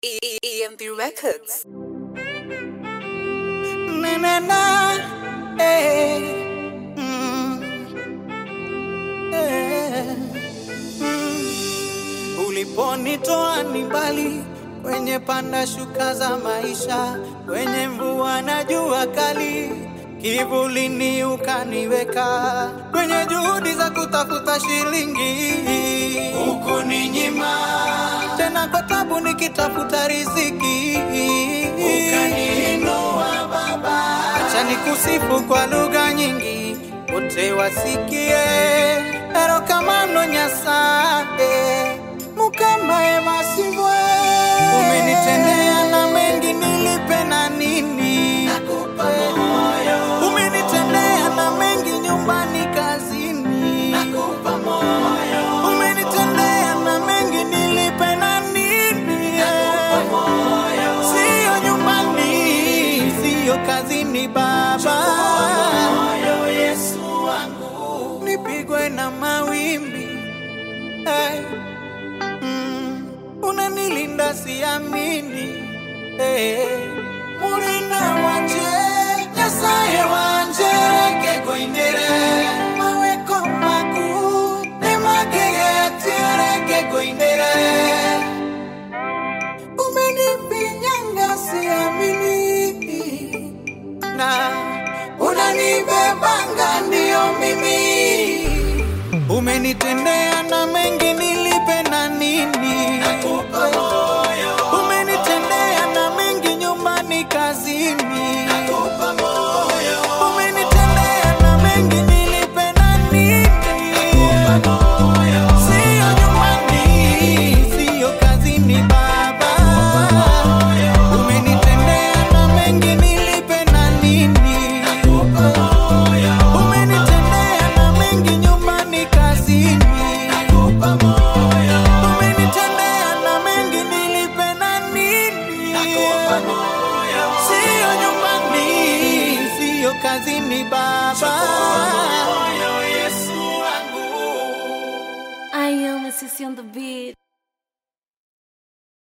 E- E- EMP Records. Na, na, na, eh, mm, eh, mm. Uliponitoa ni mbali kwenye panda shuka za maisha, kwenye mvua na jua kali, kivulini ukaniweka, kwenye juhudi za kutafuta shilingi ukuninyima, tena kwa tabu nikitafuta riziki ukaniinua Baba, acha nikusifu kwa lugha nyingi, wote wasikie erokamano Nyasaye mukamae masivwe umenitendea na mengi nilipe na nini nakupa moyo umenitendea na mengi nyumbani kazini nakupa moyo umenitendea na mengi nilipe na nini nakupa moyo sio nyumbani sio kazini baba moyo Yesu wangu nipigwe na mawimbi hey. Mm, unanilinda siamini hey. mulinda wanje nyasaye wanje kekoindire maweko maku nemagegeatiere kekoindire umenifinyanga siamini na unanibebanga ndio mimi umenitendea na mengi nilipe na nini nakupa moyo umenitendea na mengi nyumbani kazini nakupa moyo umenitendea na mengi nilipe na nini nakupa moyo sio nyumbani sio kazini baba umenitendea na mengi nilipe na nini nakupa moyo umenitendea na mengi nyumbani kazini nakupa moyo umenitendea na mengi nilipe na nini nakupa moyo sio nyumbani sio kazini baba moyo Yesu wangu I am a sissy on the beat.